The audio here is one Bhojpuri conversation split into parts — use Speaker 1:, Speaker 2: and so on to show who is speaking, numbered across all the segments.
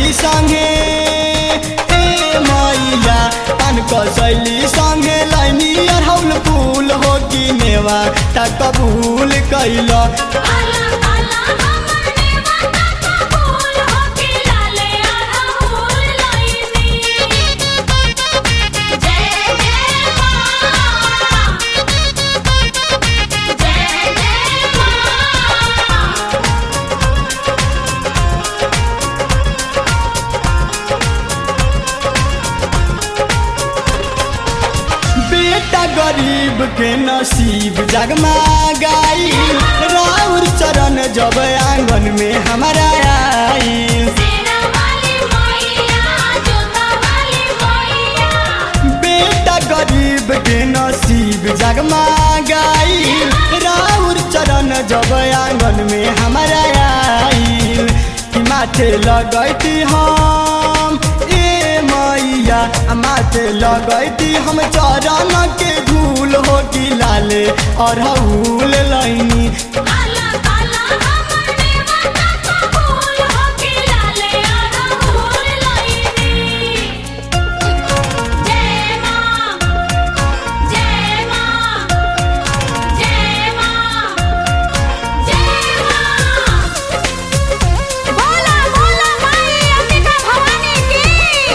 Speaker 1: कसैली संगे ए मैया पान कसैली संगे लैनी अरहौल फूल हो कि नेवा ता कबूल कैल
Speaker 2: काला काला हमर नेवता कबूल होके लाले अरहुल लईनी जय जय मां जय जय मां
Speaker 1: बेटा गरीब के नसीब जगमा गाई राउर चरण जब आंगन में हमारा आई
Speaker 2: सेना वाली मैया जोता वाली मैया
Speaker 1: बेटा गरीब के नसीब जगमा गाई राउर चरण जब आंगन में हमारा आई कि माथे लगैती हम ए मैया आ माथे लगैती हम चरण के धूल हो कि लाले अरहुल लैनी
Speaker 2: काला काला हमर नेवता कबूल होके लाले अरहुल लईनी जय मां जय मां जय मां जय मां बोला बोला माई अंबिका भवानी की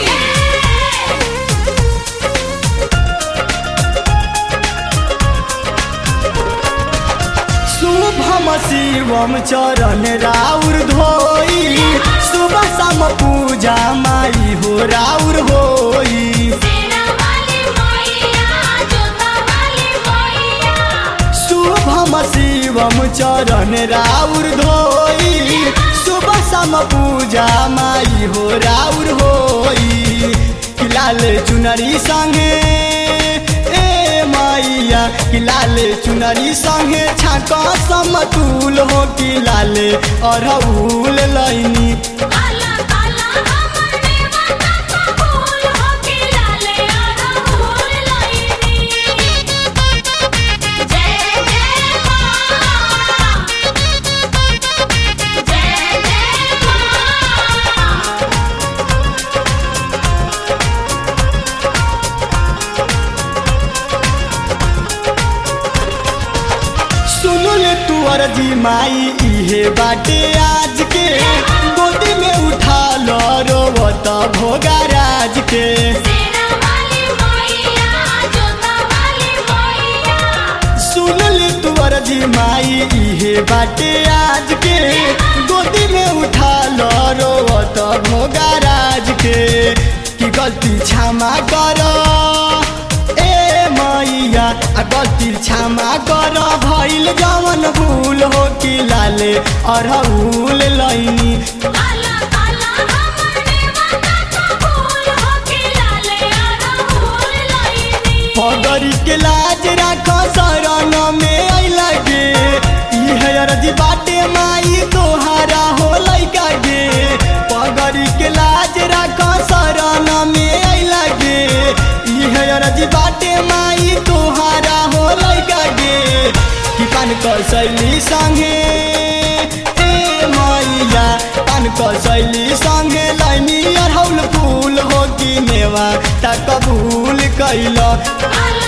Speaker 1: शुभम शिवम चरण राउर धोई सुबह शाम पूजा माई हो राउर होई
Speaker 2: सेना वाली मैया जोता वाली मैया
Speaker 1: शुभम शिवम चरण राउर धोई सुबह शाम पूजा माई हो राउर होई कि लाल चुनरी संगे ए मैया कि लाल चुनरी संगे छाक समतुल हो कि लाले अरहुल लैनी
Speaker 2: काला काला हमर नेवता कबूल होके लाले अरहुल लईनी जय जय मां जय जय मां
Speaker 1: सुनुल तू अर्जी माई इहे बाटे आज के गोदी में उठा लो रोवत भोगा राज के
Speaker 2: सेना वाली मैया जोता वाली मैया
Speaker 1: सुनुल तू अर्जी माई इहे बाटे आज के गोदी में उठा लो रोवत भोगा राज के कि गलती क्षमा कर ए मैया आ गलती क्षमा कर भइल जवन भूल हो कि लाले अरहुल लैनी
Speaker 2: काला काला हमर नेवता कबूल होके लाले अरहुल लईनी
Speaker 1: पगरी के लाज राख शरण में अइला गे इहे अर्जी बाटे माई तोहारा हो लइका गे पगरी के लाज राख शरण में अइला गे इहे अर्जी बाटे माई तोहारा हो लइका गे कि पान कसैली संगे ए मैया पान कसैली संगे लैनी अरहौल फूल हो कि नेवा ता कबूल कैल
Speaker 2: काला